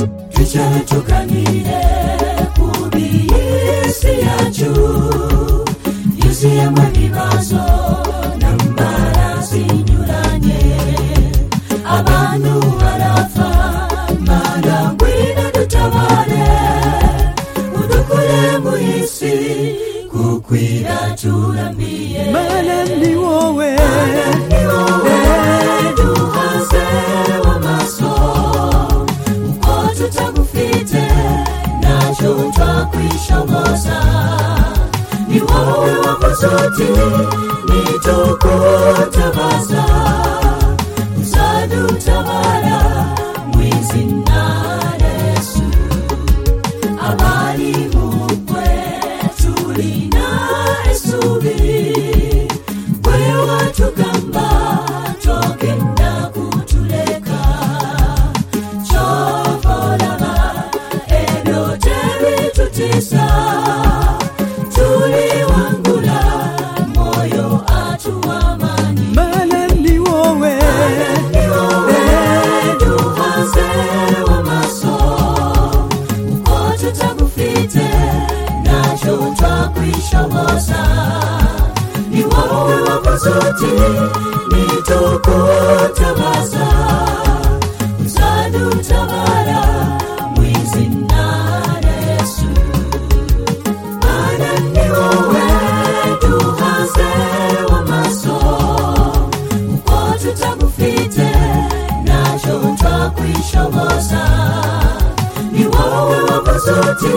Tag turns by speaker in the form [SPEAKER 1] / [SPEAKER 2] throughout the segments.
[SPEAKER 1] mucyo tuganire ku by'isi yacu yuzuyemo ibibazo n'indwara zinyuranye abantu barapfa mana ngwino dutabare udukure mu isi kuko iraturamiye
[SPEAKER 2] mana ni wowe
[SPEAKER 1] ni wowe duhaze amaso uko tutagufite ntacyo twakwishoboza ni wowe wakoze uti nitukutabaza uzadutabara mu izina resu abari mu bukwe turina isubi kuri watugamba tugenda kutureka cyovoraba ebyote bitutisa turiwangura moyo atuwamanye
[SPEAKER 2] mana ni wowe
[SPEAKER 1] ni wowe duhaze amaso uko tutagufite ntacyo twakwishoboza ni wowe wakoze uti nitukutabaza uzadutabara mu izina resu mana ni wowe duhaze amaso uko tutagufite ntacyo twakwishoboza ni wowe wakoze uti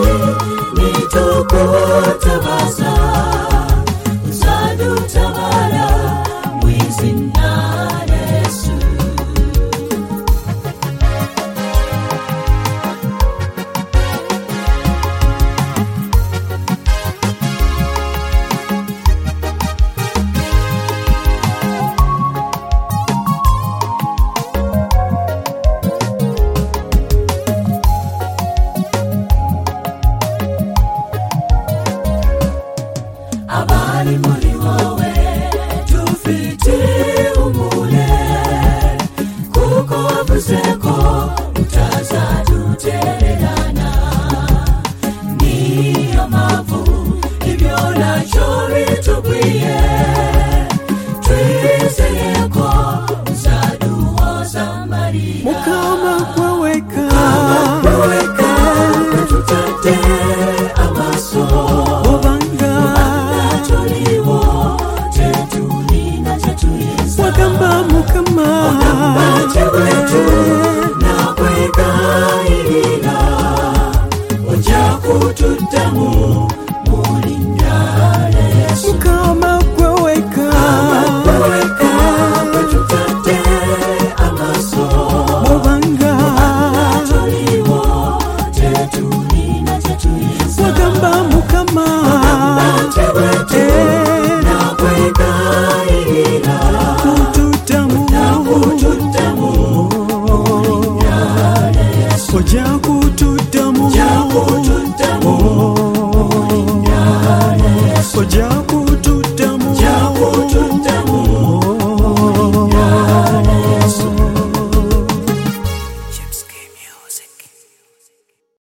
[SPEAKER 1] nitukutabaza uzadutabara mu izina resu abari muri wowe dufite umure kuko wavuze ko utazadutererana niyo mpamvu ibyo nacyo bitubwiye twizeye ko uzaduhoza amarira
[SPEAKER 2] mukama kwawe ka
[SPEAKER 1] Weka tutate amaso
[SPEAKER 2] obanga
[SPEAKER 1] Tuliwo, tetuli na tetuliza.
[SPEAKER 2] wagamba mu